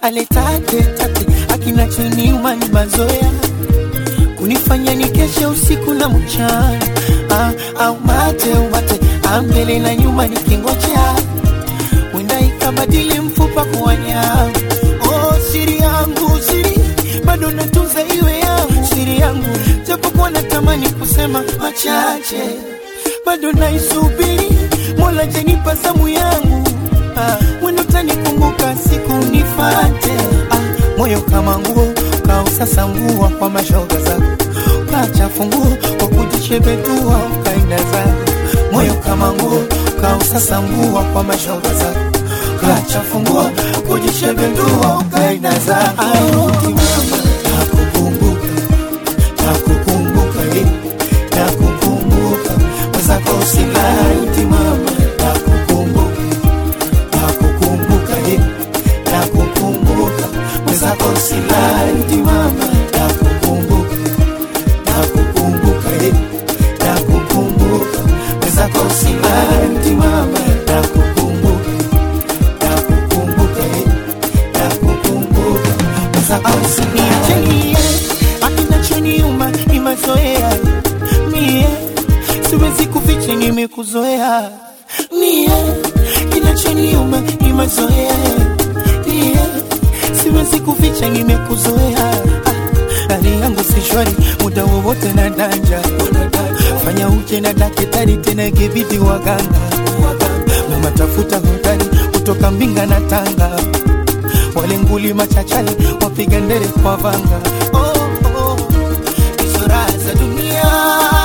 aletate tate akinachoniuma ni mazoea kunifanya nikeshe usiku na mchana ah, au mate umate ambele na nyuma nikingojea wenda ikabadili mfupa kuwa nyama oh, siri yangu siri bado natunza iwe yangu siri yangu japokuwa natamani kusema machache bado naisubiri mola janipa zamu yangu ah, wendo tanikumbuka siku nifate ah, moyo kama nguo kausasa nguo kwa mashoga zako kachafu nguo kwa kujichebetua ukaenda zako moyo kama nguo kausasa nguo kwa mashoga zako kachafu nguo kujishebedua ukaenda zako Arudi mama, nakukumbuka nakukumbuka eh, nakukumbuka mwenzako usilauti mama nakukumbuka nakukumbuka eh, nakukumbuka mwenzako usilauti mama nakukumbuka nakukumbuka eh, nakukumbuka mwenzako usilauti mama nakukumbuka nakukumbuka eh, nakukumbuka mwenzako usiniachilie akinachoniuma ni mazoea mie siwezi kuficha nimekuzoea mie kinachoniuma ni mazoea mie siwezi kuficha nimekuzoea Ah, hali yangu si shwari muda wowote na danja fanya uje na dakitari tena ikibidi waganga mama tafuta hodari kutoka mbinga na tanga wale nguli machachali wapiga ndere kwa vanga oh, oh. hizo raha za dunia